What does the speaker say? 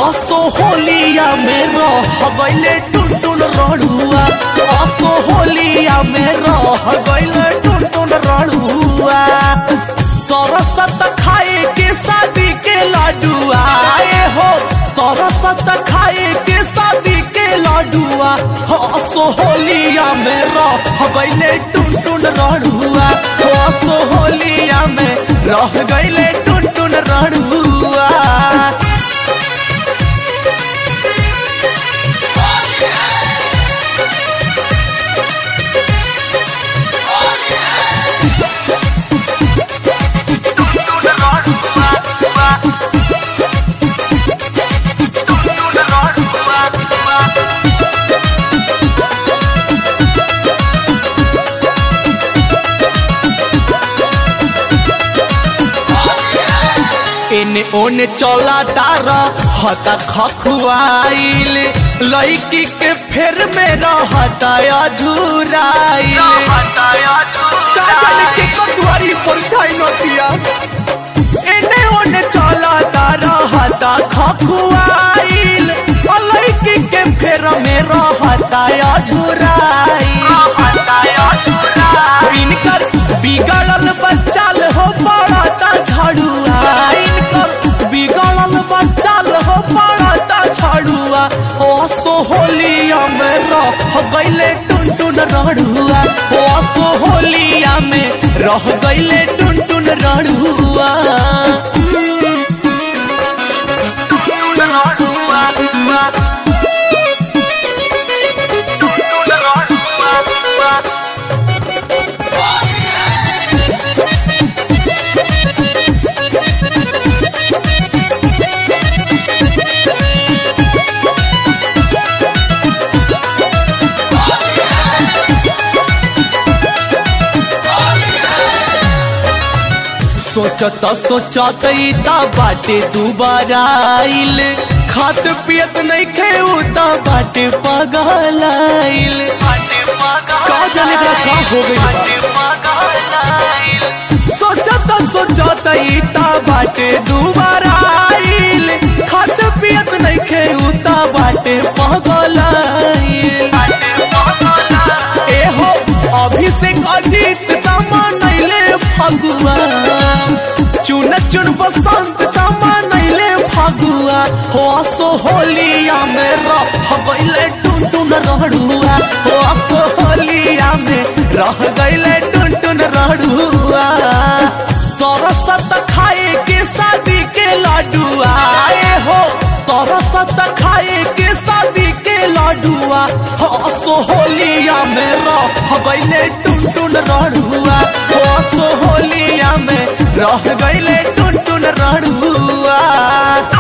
असो होलिया में रह गइले टुन टुन रड़ुआ असो होलिया में रह गइले टुन टुन रड़ुआ तरसत खाए के शादी के लाडुआ ए हो तरसत खाए के शादी के लाडुआ असो होलिया में रह गइले टुन टुन रड़ुआ असो होलिया में रह गइले टुन टुन रड़ुआ एने ओने चला तारा हता खखुआइल लड़की के फेर में रहता अझुराइल काजल के कटुआरी पर छाई नतिया एने ओने चला तारा हता खखुआइल लड़की के फेर में रहता अझुराइल इनकर बिगड़ल बच्चाल हो पड़ता झड़ुआ इनकर बिगड़ल बच्चाल हो पड़ता झड़ुआ ओ सो होलिया में रह गइले टुन टुन रड़ुआ ओ सो होलिया में रह गइले टुन टुन रड़ुआ सोचत सोचत ता बाटे दुबारा आइल खात पियत नहीं खेऊ ता बाटे पगलाइल का जाने एकरा का हो गइल बा सोचत सोचत ता बाटे दुबारा आइल खात पियत नहीं खेऊ ता बाटे पगलाइल ए हो अभिषेक अजीत तमा नैले फगुआ चुन चुन बसंत तमा नैले फगुआ हो असो होलिया में रह गइले टुन टुन रड़ुआ हो असो होलिया में रह गइले टुन टुन रड़ुआ तरसत खाए के शादी के लाडुआ ए हो तरसत खाए के शादी के लाडुआ हसो होलिया में रह गइले टुन टुन रड़ुआ हसो होलिया में रह गइले टुन टुन रड़ुआ